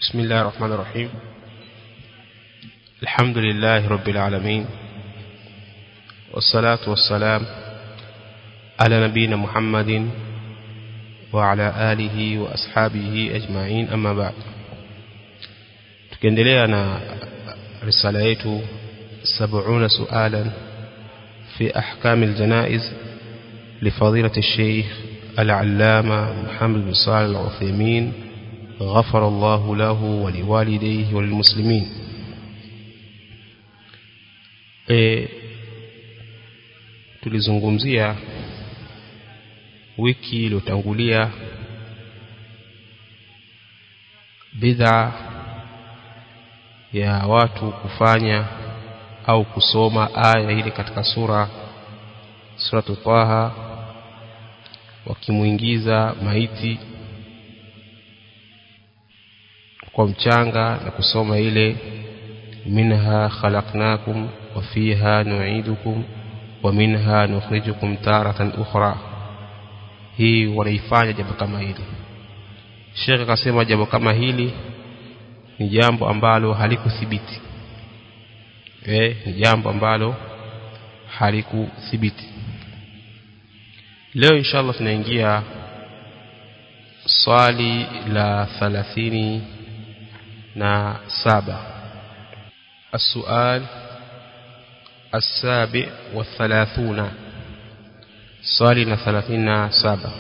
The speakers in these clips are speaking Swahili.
بسم الله الرحمن الرحيم الحمد لله رب العالمين والصلاة والسلام على نبينا محمد وعلى آله وأصحابه أجمعين أما بعد tukiendelea na risala yetu 70 sualan في أحكام الجنائز لفضيلة الشيخ العلامة محمد بن صالح العثيمين غفر الله له ولوالديه وللمسلمين e, tulizungumzia wiki iliyotangulia bidhaa ya watu kufanya au kusoma aya ile katika sura suratu Taha wakimuingiza maiti kwa mchanga na kusoma ile minha khalaqnakum wa fiha nu'idukum wa minha nukhrijukum taratan ukhra hii wanaifanya jambo kama hili Sheikh akasema jambo kama hili ni jambo ambalo halikuthibiti eh ni jambo ambalo halikuthibiti leo inshallah tunaingia swali la 30 na saba السؤال السابع والثلاثون صالنا ثلاثين سابع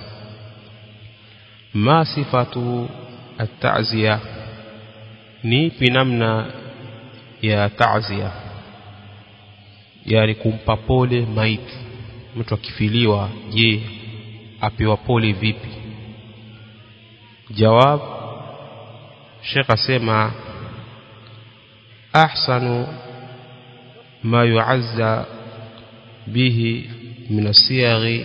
ما صفة التعزية نيبي نمنا يا تعزية yani kumpa pole maiti mtu akifiliwa je apewa pole vipi jawab Sheikh asema ahsanu ma yu'azza bihi min asiyaghi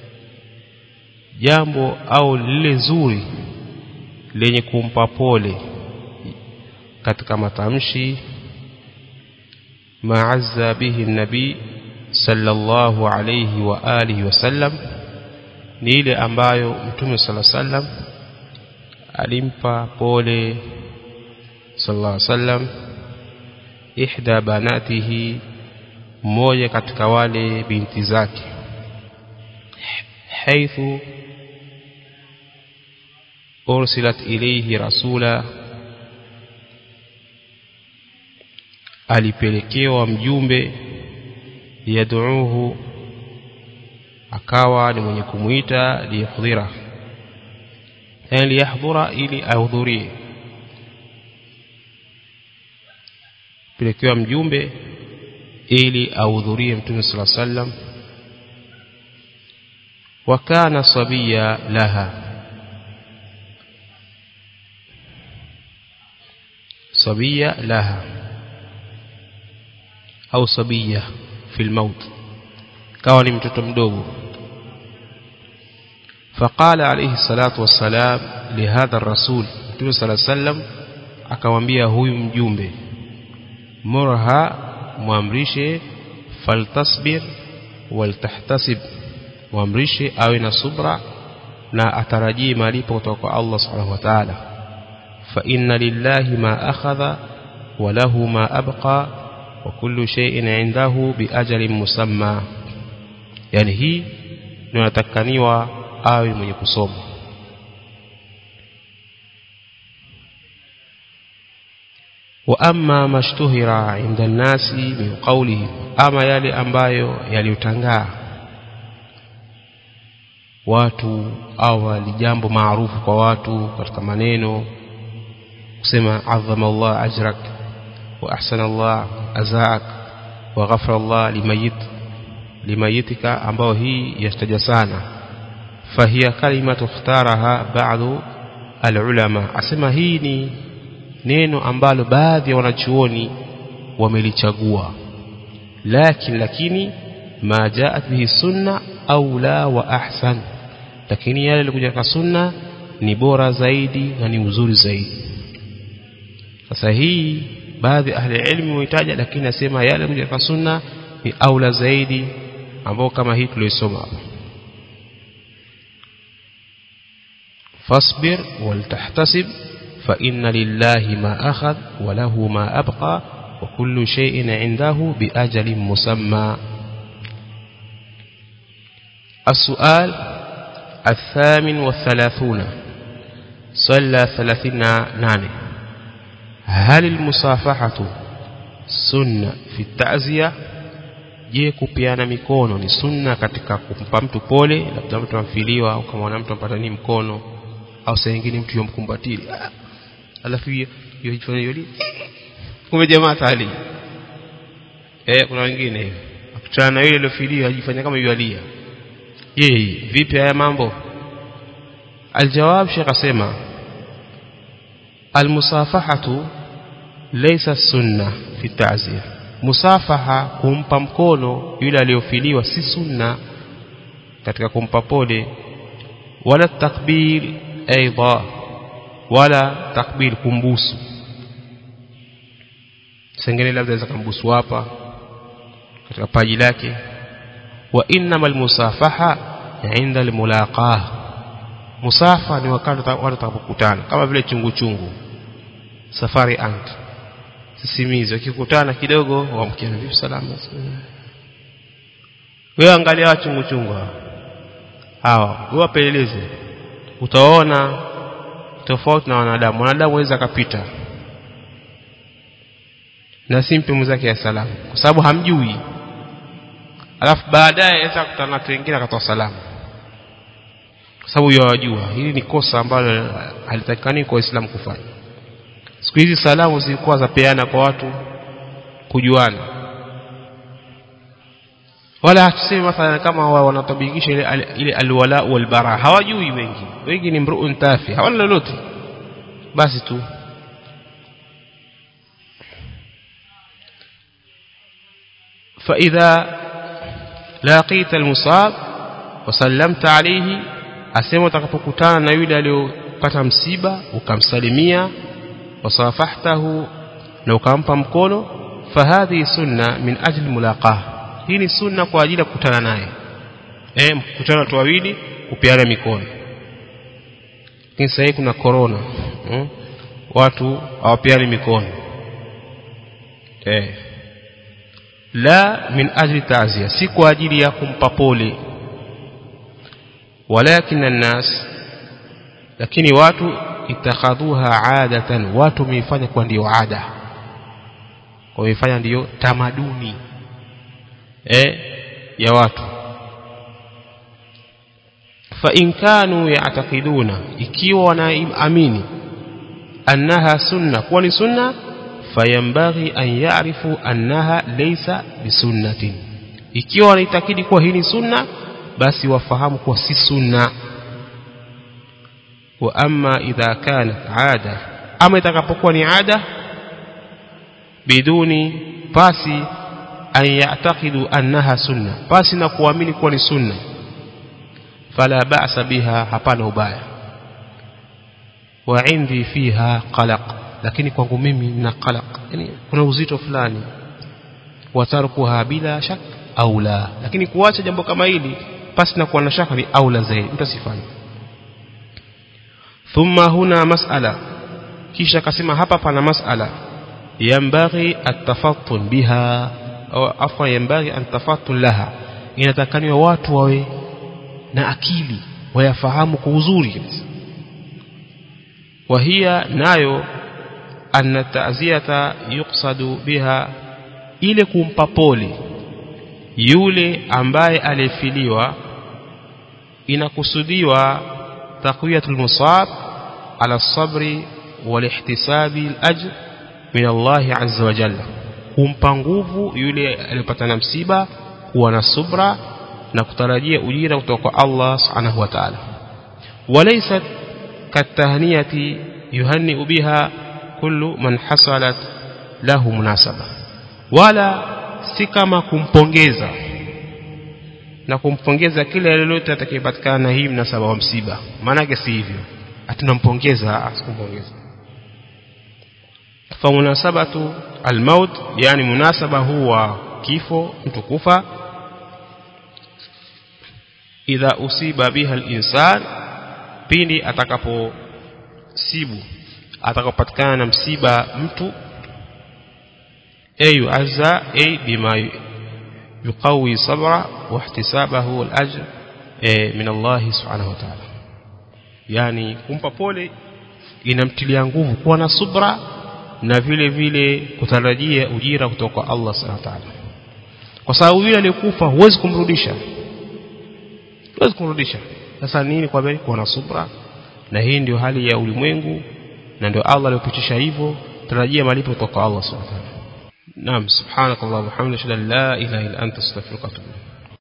jambo au lile zuri lenye kumpa pole katika matamshi ma'azza bihi nabi sallallahu alayhi wa alihi wasallam ni ile ambayo mtume sallallahu alayhi wasallam alimpa pole sallallahu alayhi wasallam ihda banatihi mmoja katika wale binti zake haithu ursilat ilayhi rasula alipelekewa mjumbe yad'uhu akawa ni mwenye kumuita liyahdhira yani liyahdhura ili ahudhurie pelekewa mjumbe ili ahudhurie mtume sala sallam wa kana sabiya laha sabiya laha au sabiya fil maut kawa ni mtoto mdogo فقال عليه الصلاة والسلام لهذا الرسول Mtume صلى الله عليه وسلم akamwambia huyu mjumbe murha muamrishe faltasbir waltahtasib muamrishe awe na subra na atarajie malipo kutoka kwa Allah subhanahu wa ta'ala fa inna lillahi ma akhadha wa lahu ma abqa wa kullu shay'in 'indahu bi ajalin musamma yani hii ndio natakaniwa awe mwenye kusoma wa amma mashtuhira inda nasi min qawlihi ama yale ambayo yaliyotangaa watu au ni jambo maarufu kwa watu katika maneno kusema azama Allah ajrak wa ahsana Allah azaak wa ghafara Allah limayit limayitika ambao hii yastaja sana fahiya kalimatu ikhtaraha ba'du alulama asema hii ni neno ambalo baadhi ya wanachuoni wamelichagua lakini lakini ma jaat bihi sunna aula wa ahsan lakini yale yalikuja kwa sunna ni bora zaidi na ni uzuri zaidi sasa hii baadhi ahli ilmi huitaja lakini nasema yale yalikuja kwa sunna ni aula zaidi ambao kama hii tuliosoma hapa fasbir waltahtasib فإن لله ما أخذ وله ما أبقى وكل شيء عنده بأجل مسمى السؤال الثامن والثلاثون صلى ثلاثين ناني هل المصافحة سنة في التعزية je kupiana mikono ni sunna katika kumpa mtu pole labda mtu amfiliwa au kama mtu ampatani mkono au saa nyingine mtu yomkumbatili alafu hiyo hiyo hiyo kumbe jamaa tali eh kuna wengine hivi akutana na yule aliyofiliwa ajifanya kama yualia yeye vipi haya mambo aljawab shekh asema almusafahatu laysa sunna fi ta'ziyah musafaha kumpa mkono yule aliyofiliwa si sunna katika kumpa pole wala takbir aidha wala takbir kumbusu sengine labda za kumbusu hapa katika paji lake wa innamal musafaha inda almulaqah musafa ni wakati watu watakapokutana kama vile chungu chungu safari ant sisimizi wakikutana kidogo wamkiana vipi salama wewe angalia chungu chungu hawa wewe wapeleleze utaona tofauti na wanadamu wanadamu waweza akapita na simpe mwenzake ya salamu kwa sababu hamjui alafu baadaye aweza kukutana na watu wengine akatoa salamu kwa sababu yawajua hili ni kosa ambalo halitakikani kwa Uislamu kufanya siku hizi salamu zilikuwa zapeana kwa watu kujuana wala hatusemi mathalan kama wanatabikisha ile ile alwala walbara hawajui wengi wengi ni mruun tafi hawana lolote basi tu فإذا لقيت المصاب وسلمت عليه asema utakapokutana na yule aliyopata msiba ukamsalimia wasafahtahu na ukampa mkono fahadhi sunna min ajli mulaqah hii ni sunna kwa ajili ya kukutana naye eh mkutana watu wawili kupeana mikono lakini sasa kuna corona hmm? watu hawapeani mikono eh la min ajli ta'ziya si kwa ajili ya kumpa pole walakin الناس lakini watu itakhadhuha adatan watu wameifanya kwa ndio ada wameifanya ndio tamaduni eh ya watu fa in kanu ya'taqiduna ikiwa wanaamini annaha sunna kuwa ni sunna fayambaghi an ya'rifu annaha laysa bisunnatin ikiwa wanaitakidi kuwa hii ni sunna basi wafahamu kuwa si sunna wa amma idha kanat ada ama itakapokuwa ni ada biduni pasi an ya'taqidu annaha sunna pasi na kuamini kuwa ni sunna fala ba'sa biha hapana ubaya wa indi fiha qalaq lakini kwangu mimi nina qalaq yani kuna uzito fulani watarkuha bila shak au la lakini kuacha jambo kama hili pasi na kuwa na shaka ni aula zaidi mtu asifanye thumma huna mas'ala kisha akasema hapa pana mas'ala yambaghi atafattun biha au afwa yambaghi an tafattun laha inatakaniwa watu wawe na akili wayafahamu kwa uzuri وهي nayo anna ta'ziyata yuqsadu biha ile kumpa pole yule ambaye alifiliwa inakusudiwa taqwiyatul musab ala sabri wal ihtisabi al ajr min Allah azza wa jalla kumpa nguvu yule aliyopata na msiba kuwa na subra na kutarajia ujira kutoka kwa Allah subhanahu wa ta'ala walaysat katahniyati yuhanni biha kullu man hasalat lahu munasaba wala si kama kumpongeza na kumpongeza kila lolote atakayepatikana na hii mnasaba wa msiba maana yake si hivyo atunampongeza asikumpongeza fa munasabatu almaut yani munasaba huwa kifo mtu kufa idha usiba biha alinsan pindi atakaposibu atakapatikana na msiba mtu ayu azza ay bima yuqawi sabra wa ihtisabahu al-ajr min Allah subhanahu wa ta'ala yani kumpa pole inamtilia nguvu kuwa na subra na vile vile kutarajia ujira kutoka kwa Allah subhanahu wa ta'ala kwa sababu yule aliyekufa huwezi kumrudisha huwezi kumrudisha sasa nini kwa bali kuwa na subra na hii ndio hali ya ulimwengu na ndio Allah aliyopitisha hivyo tarajia malipo kutoka kwa Allah subhanahu wa ta'ala naam subhanakallahumma wa bihamdika la ilaha illa anta astaghfiruka wa atubu